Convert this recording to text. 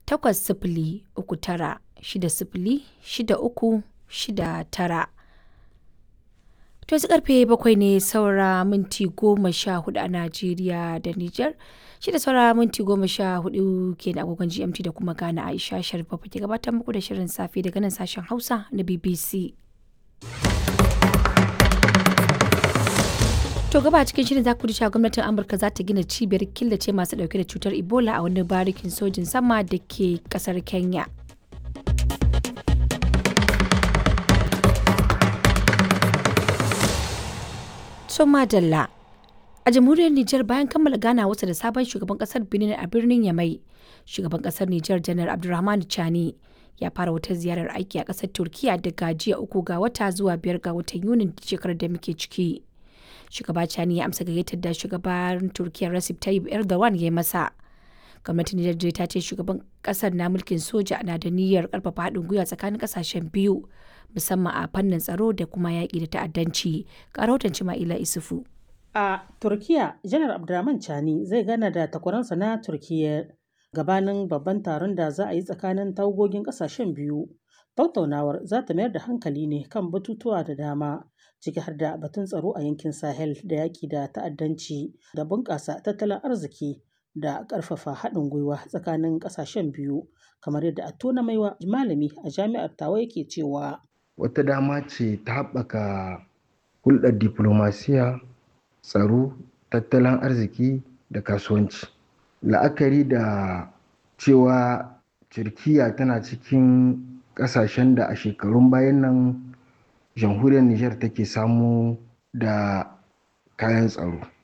takwas sifili uku tara shida sifili shida uku shida tara. To yanzu karfe bakwai ne saura minti goma sha hudu a Najeriya da Nijar. Shi da saura minti goma sha hudu ke da agogon GMT da kuma Ghana Aisha Sharif ke gabatar muku da shirin safe daga nan sashen Hausa na BBC. To gaba cikin shirin za ku cewa gwamnatin Amurka za ta gina cibiyar killace masu dauke da cutar Ebola a wani barikin sojin sama da ke kasar Kenya. To madalla. A jamhuriyar Nijar bayan kammala gana wasa da sabon shugaban kasar Benin a birnin Yamai, shugaban kasar Nijar Janar Abdulrahman Chani ya fara wata ziyarar aiki a kasar Turkiya daga jiya uku ga wata zuwa biyar ga watan Yunin shekarar da muke ciki. Shugaba Chani ya amsa gayyatar da shugaban Turkiya Recep Tayyip Erdogan ya yi masa. Gwamnatin Nijar ta ce shugaban kasar na mulkin soja na da niyyar karfafa haɗin gwiwa tsakanin kasashen biyu musamman a fannin tsaro da kuma yaƙi da ta'addanci. Ga rahoton Cima'ila Isufu. A Turkiya, Janar Abdurrahman Chani zai gana da takwaransa na Turkiyya gabanin babban taron da za a yi tsakanin tawagogin ƙasashen biyu. Tattaunawar za ta mayar da hankali ne kan batutuwa da dama, ciki har da batun tsaro a yankin Sahel da yaƙi da ta'addanci da bunƙasa tattalin arziki da ƙarfafa haɗin gwiwa tsakanin ƙasashen biyu, kamar yadda Attona Maiwa malami a jami'ar Tawa yake cewa. Wata dama ce ta haɓaka hulɗar diflomasiya tsaro tattalin arziki da kasuwanci la'akari da cewa turkiya tana cikin kasashen da a shekarun bayan nan jamhuriyar niger take samu da kayan tsaro